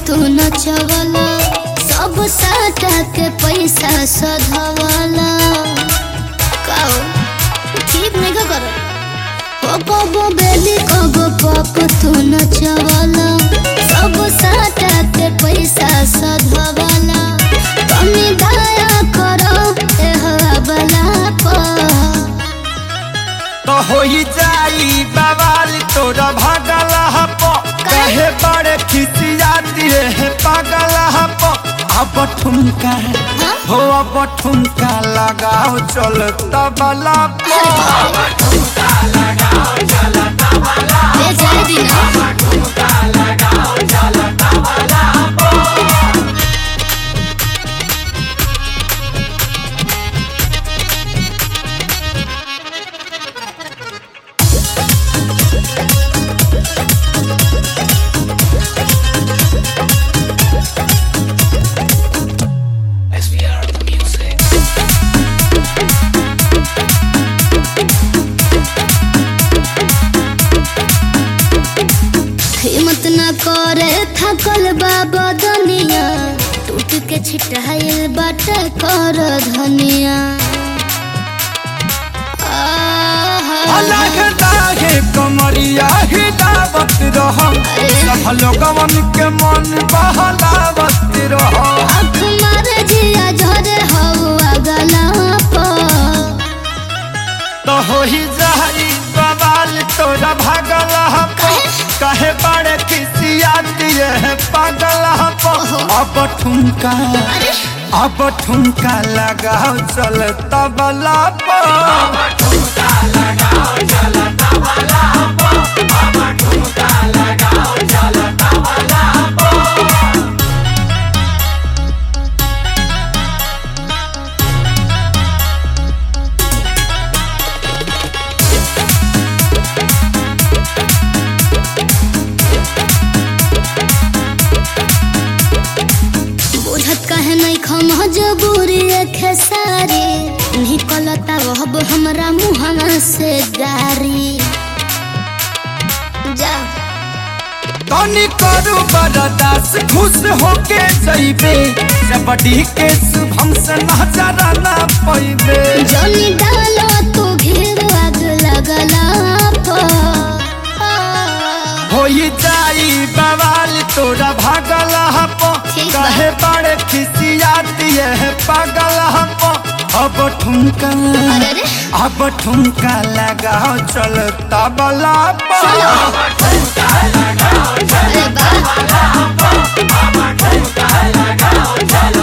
तू नचवला सब साटा के पैसा सधवला काओ ठीक नहीं का करो ओ कबो बेली कबो पप तू नचवला सब साटा के पैसा सधवला कमी दया करो ए हवाला पर तो होई जाई बवाल तोरा भागल हप कहे बड़े खिसियाती है पागल हप अब ठुमका हो अब ठुमका लगाओ चल तबला पो ले जाए दिना हिम्मत न करे थकल बाबा दुनिया टूट के छिटाइल बाट कर धनिया आहा। अलग लागे कमरिया हिलावत रह सब लोगवन के मन बहलावत रह आँख मारे जिया झरे हवा गला पर तो होई जाई बवाल तोरा भागल हप कहे बड़े खिसिया दिए है पागल हप अब ठुमका अब ठुमका लगाओ चल तबला पर बुझत कहे नहीं खम जबूरी खेसारी निकलता वहब हमरा मुहना से गारी जा तनी करू बरदास खुश होके जइबे जबड़ी के शुभम से नजर ना पैबे जनी डालो तू घेर आग लगला पर होई जाई बवाल तोरा भागल हप ठीक बा। कहे बड़े खिसिया दिए है पागल हप अब ठुमका अरे रे अब ठुमका लगाओ चल तबला पर अरे बा